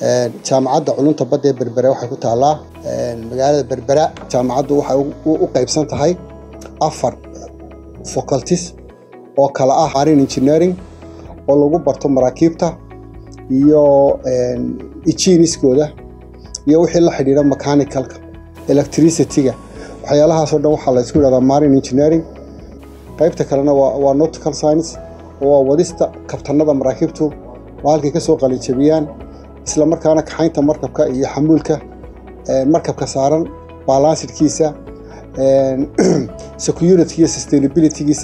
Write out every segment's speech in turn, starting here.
jaamacadda culunta badda ee berbera waxay ku taallaa magaalada berbera jaamacaddu waxay u qaybsan tahay afar faculties oo kala ah marine engineering oo lagu barto maraakiibta iyo ijiniskooda iyo wixii la xidhiidha mechanicalka electricityga waxyaalahaasoo dhan waxaa la isku yidhahdaa marine engineering qaybta kalena waa nautical science oo waa wadista kabtanada maraakiibtu oo halkay ka soo qalinjabiyaan isla markaana kaxaynta markabka iyo xamuulka markabka saaran balansidkiisa security iyo sustainabilitygiisa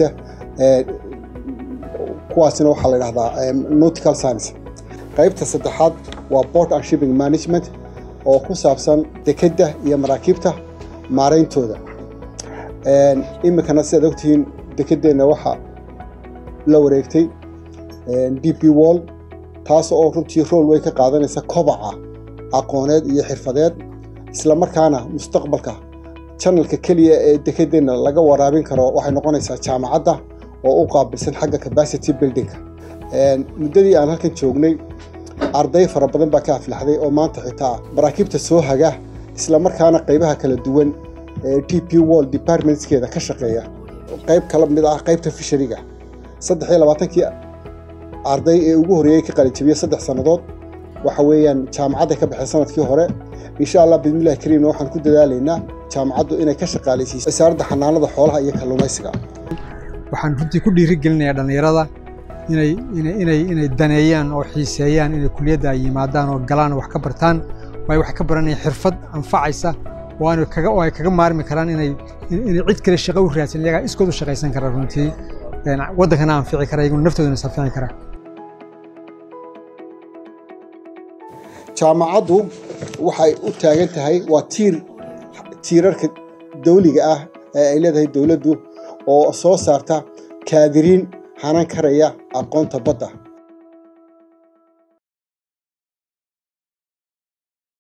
kuwaasina waxaa la dhahdaa nautical science qaybta saddexaad waa port and shipping management oo ku saabsan dekedda iyo maraakiibta maarayntooda iminkana sidaad ogtihiin dekeddeenna waxaa la wareegtay d p wall taas oo runtii rool way ka qaadanaysa kobaca aqooneed iyo xirfadeed isla markaana mustaqbalka janalka keliya ee dekedeenna laga waraabin karo waxay noqonaysaa jaamacadda oo u qaabilsan xagga capacity buildingka muddadii aan halkan joognay arday fara badan baa ka aflaxday oo maanta xitaa maraakiibta soo haga isla markaana qaybaha kala duwan ee d p wall departmentskeeda ka shaqeeya qayb kala mid ah qaybta fishariga saddex iyo labaatankii arday ee ugu horreeyey ka qalinjabiya saddex sannadood waxa weeyaan jaamacadda ka baxay sanadkii hore insha allah bidmillahi kariimna waxaan ku dadaalaynaa jaamacaddu inay ka shaqaalaysiiso wasaaradda xanaanada xoolaha iyo kalluumaysiga waxaan runtii ku dhiirigelinayaa dhallinyarada inay inay inay daneeyaan oo xiiseeyaan inay kuliyadda ay yimaadaan oo galaan oo wax ka bartaan waayo waxay ka baranayaan xirfad anfacaysa oo aan kaga oo ay kaga maarmi karaan inay inay cid kale shaqo u raadsan iyagaa iskood u shaqaysan kara runtii waddankana anfici kara iyaguna naftoodana safici kara jaamacaddu waxay u taagan tahay waa tiir tiirarka dawliga ah ee ay leedahay dowladdu oo soo saarta kaadiriin hanan karaya aqoonta badda